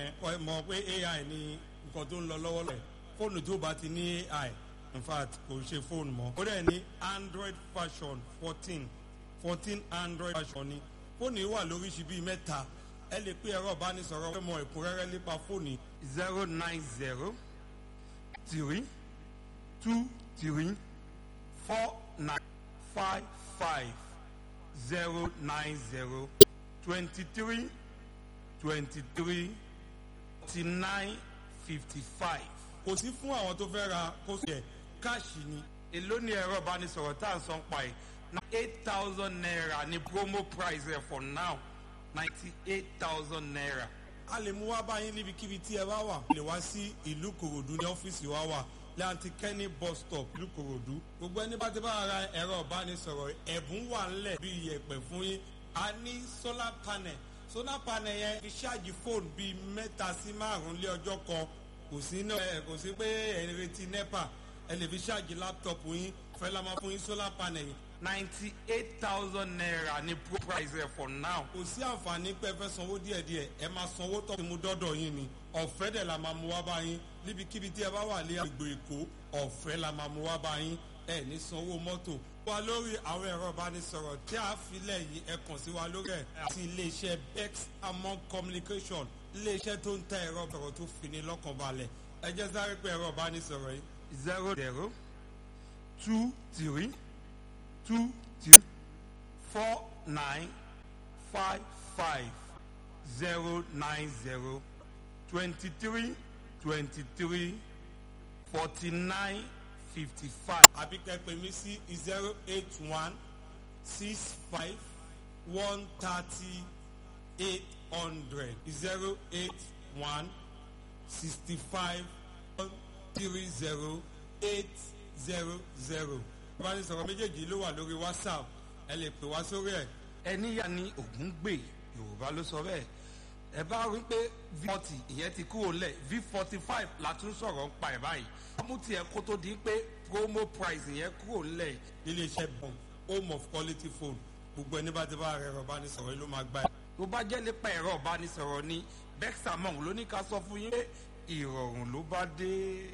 ẹ mọ̀ pé ai ní nǹkan tó ń lọ lọ́wọ́lọ́wọ́ fóònù tó bá ti ní ai in fact kò ṣe fóònù mọ́ ó dẹ̀ ní android version fourteen fourteen android version ni fóònù yìí wà lóríṣi bíi mẹ́ta ẹ lè pé ẹ̀rọ ìbánisọ̀rọ̀ fẹ́ mọ ẹ̀kúnrẹ́rẹ́ nípa fóònù zero nine zero three two three four nine five five zero nine zero twenty three twenty three forty nine fifty five. kò sí fún àwọn tó fẹ́ ra kó sì ẹ̀ káàṣì ni èló ni ẹ̀rọ ìbánisọ̀rọ̀ tá à ń san pa ẹ̀ na eight thousand naira ni promo price ẹ̀ for now ninety eight thousand naira. a lè mú wá báyìí níbikíbi tí ẹ bá wà lè wá sí ìlú kòròdú ní ọ́fíìsì wa wà láti kẹ́ni bus stop ìlú kòròdú gbogbo ẹni bá ti bá ara ẹ̀rọ ìbánisọ̀rọ̀ ẹ̀bùn wà ńlẹ̀ bí iyẹ̀pẹ̀ fún yín a ní solar panel solar panel yẹn fi ṣáàjì fóònù bíi mẹ́ta sí márùn-ún lé ọjọ́ kan kò sí náà ẹ kò sí pé ẹ ń retí nepa ẹ lè fi ṣáàjì láptọ̀pù yín fẹ́ la máa fún yín solar panel yìí ninety eight thousand naira ní pro price ẹ for now. kò sí àǹfààní pé ẹ fẹ́ sanwó díẹ̀díẹ̀ ẹ máa sanwó tó ti mú dọ́dọ̀ yín ni ọ̀fẹ́ dẹ̀ la máa mú wá bá yín níbikíbi tí ẹ bá wà ní agbègbè èkó ọ̀fẹ́ la máa mú wá bá yín ẹ ní sanwó mọ́tò. wa lórí àwọn ẹ̀rọ ìbánisọ̀rọ̀ tí a filẹ̀ yìí ẹ kàn sí wa lórí ẹ̀ àti iléeṣẹ́ bex among communication iléeṣẹ́ tó ń ta ẹ̀rọ ìbọ̀rọ̀ tó fini lọ́kàn balẹ̀ ẹ jẹ́ sáré pé ẹ̀rọ ìbánisọ̀rọ̀ yìí zero zero two three two three four nine five five zero nine zero twenty three twenty three forty nine fifty five. àbí kẹ́pẹ́ mi sí zero eight one six five one thirty eight hundred zero eight one sixty five one three zero eight zero zero ìbánisọ̀rọ̀ méjèèjì ló wà lórí whatsapp ẹ lè pè wá sórí ẹ̀. ẹni yà ní ògún gbè yorùbá ló sọ bẹ́ẹ̀ ẹ bá rí pé v forty ìyẹn ti kúrò lẹ̀ v forty five la tún sọ̀rọ̀ ń pa ẹ̀ báyìí ọmú tiẹ̀ kó tó di pé promo price yẹn kúrò lẹ̀. iléeṣẹ́ bọ̀m home of quality phone gbogbo ẹni bá ti bá ẹ̀rọ ìbánisọ̀rọ̀ yìí ló máa gbá ẹ̀. tó bá jẹ́ nípa ẹ̀rọ ìbánisọ̀rọ̀ ni bexamong ló ní ká sọ fún yín pé ìrọ̀rùn ló bá dé.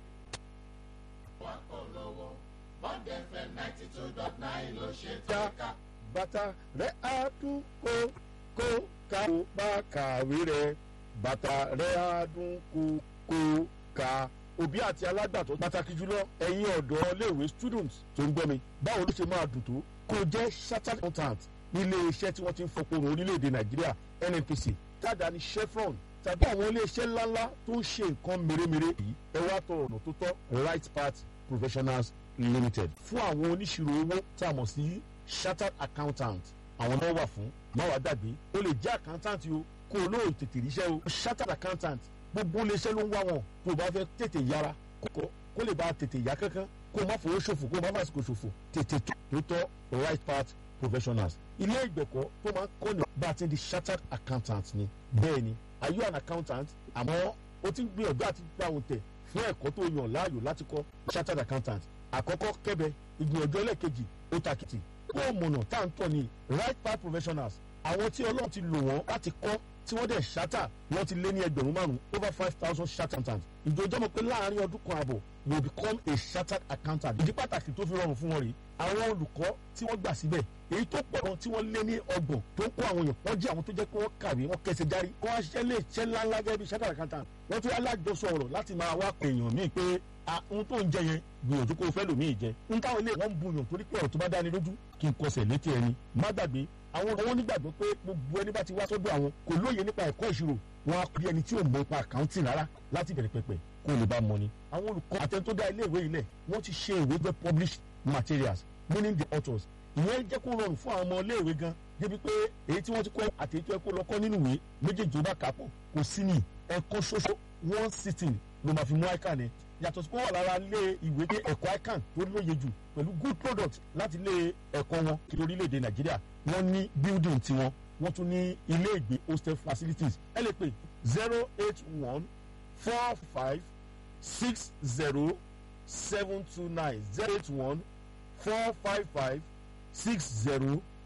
wà kọ́ lọ́wọ́ bond fm ninety two dot nine ló ṣe tó ja ká. bàtà rẹ̀ á dún kó kó ká ó bá kàwé rẹ̀ bàtà rẹ̀ á dún kó kó ká òbí àti alágbàtọ́ pàtàkì jùlọ ẹ̀yin ọ̀dọ́ iléèwé students tó ń gbọ́ mi báwo ló ṣe máa dùn tó kó o jẹ́ chartered accountant nílé iṣẹ́ tí wọ́n ti ń fọpọ̀rọ̀ orílẹ̀-èdè nàìjíríà nnpc tàdá ní chevron tàbí àwọn iléeṣẹ́ ńláńlá tó ń ṣe nǹkan mèremère yìí ẹ wá tọ ọ̀nà tó tọ́ right path professionals limited fún àwọn oníṣirò owó tí a mọ̀ sí chartered accountant àwọn náà wà fún má wàá dàgbé o lè jẹ́ accountant o kó o lóò tètè ríṣẹ́ o chartered accountant gbogbo iléeṣẹ́ ló ń wá wọn tó o bá fẹ́ tètè yára kókó kó lè bá tètè yá kankan kó o má fowó ṣòfò kó o má fàsìkò ṣòfò tètè tó tọ́ right path professionals ilé ìgbẹ̀kọ́ tó máa ń kọ́ni bá a ti di chartered accountant ni bẹ́ẹ̀ ni are you an accountant àmọ́ o ti ń gbìyànjú àti gbà wọn tẹ̀ fún ẹ̀kọ́ tó yàn láàyò láti kọ́ chartered accountant àkọ́kọ́ kẹ́bẹ̀ ìgbìyànjú ẹlẹ́ẹ̀kejì ó takìtì kó o mọ̀nà tá à ń tọ̀ ní right path professionals àwọn tí ọlọ́run ti lò wọ́n láti kọ́ tí wọ́n dẹ̀ ṣátà wọ́n ti lé ní ẹgbẹ̀rún márùn-ún over five thousand chartered accountant ìjọjọ́ mọ̀ pé láàárín ọdún kan àbọ̀ you will become a chartered accountant ìdí pàtàkì tó fi rọrùn fún wọn rèé àwọn olùkọ́ tí wọ́n gbà síbẹ̀ èyí tó pọ̀ gan tí wọ́n lé ní ọgbọ̀n tó ń kó àwọn èèyàn wọ́n jẹ́ àwọn tó jẹ́ pé wọ́n kàwé wọ́n kẹsẹ̀ járí kó wọ́n ṣiṣẹ́ lè ṣẹ́ ńláńlá gẹ́gẹ́ bí chartered accountant wọ́n tún alájọsọ ọ̀rọ̀ láti máa wá pè èèyàn míì pé ohun tó ń jẹ yẹn gbìyànjú kó o fẹ́ lòmíì jẹ ń táwọn ilé wọn ń buyàn torí pé ọ̀rọ̀ tó bá dáni lójú kí n kọsẹ̀ létí ẹni má gbàgbé àwọn àwọn onígbàgbọ́ pé gbogbo ẹni bá ti wá sọ́dọ̀ àwọn kò lóye nípa ẹ̀kọ́ ìṣirò wọn á pè ẹni tí ò mọ ipa àkáǹtì rárá láti bẹ̀rẹ̀ pẹ̀pẹ̀ kó lè bá mọ ni. àwọn olùkọ́ àtẹni tó dá ilé ìwé ilẹ̀ wọ́n ti ṣe ìwé jẹ́ published materials meaning the authors ìyẹn jẹ́ kó rọrùn fún àwọn ọmọ ilé ìwé gan débi pé èyí tí wọ́n ti kọ́ àti èyí tó yẹ kó lọ kọ́ nínú ìwé méjèèjì ó bá kà á pọ̀ kò sí ní ẹ̀kọ́ ṣoṣo one sitting ló máa fi mú ican ẹ̀ yàtọ̀ sí pé wọ́n lára lé ìwé pé ẹ̀kọ́ ican tó lóye jù pẹ̀lú good product láti lé ẹ̀kọ́ wọn kiri orílẹ̀-èdè nàìjíríà wọ́n ní building tiwọn wọ́n tún ní ilé ìgbé hostel facilities ẹ lè pè zero eight one four five six zero seven two nine zero eight one four five five six zero